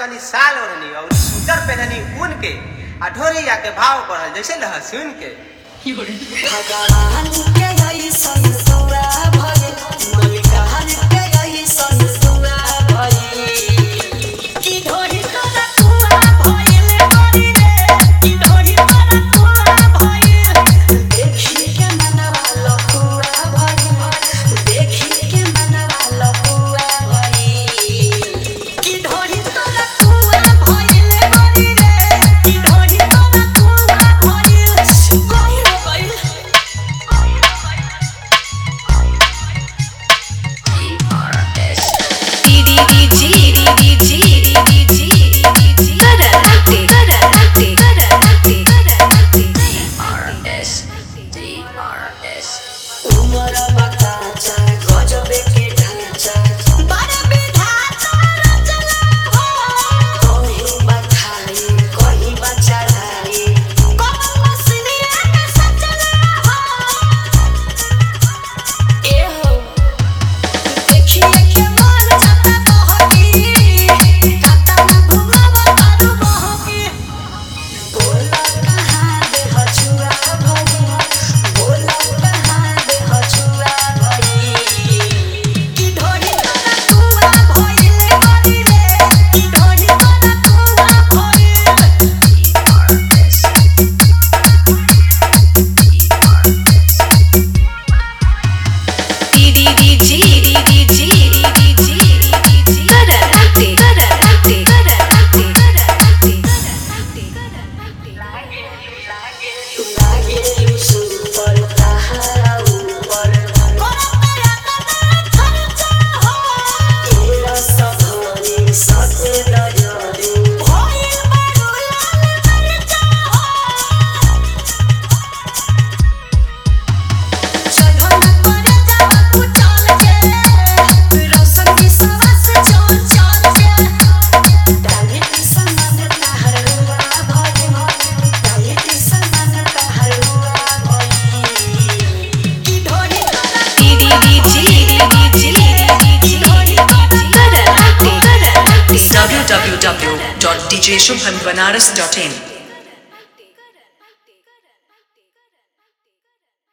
तनी साल ओढ़नी और सूटर पहननी ऊन के आ ढोरिया के भाव बढ़ल जैसे लहसुन के भगवान के ऐसन दुआ भइल मलिकाहन के ऐसन दुआ भइल की ढोरी तोरा कुआ भइल बड़ी रे की ढोरी तोरा कुआ भइल देखी के मनवा लकुआ भइल देखी के मनवा लकुआ भइल की ढोरी तोरा कुआ भइल बड़ी रे की ढोरी तोरा कुआ भइल गइल गइल उमर बकाचा गजबे के ढांचा बड़ विधाता रचना हो कहीं बखाई कहीं बचढ़ाई कौन मसलिया के सचना हो ए हो देखिए के मन जाता बहकी खाता में घुमावा तारू बहकी बोला कहाँ दे हछुआ भई बोला कहाँ दे हछुआ भई की ढोरी तोरा कुआ भइल बड़ी रे की ढोरी तोरा कुआ भइल लागे सुपर तहारा ऊपर कोरा तेरा तेरा खर्चा हो तेरा सभानी सते नजरे भइल बड़ू लाल मरचा हो चढ़ो न करे जावा कुचल के रोशन की सवास चल चल के डाली की समान तहर रुआ भई डाली की समान तहर रुआ भई की ढोरी तोरा www.djshubhanbanaras.in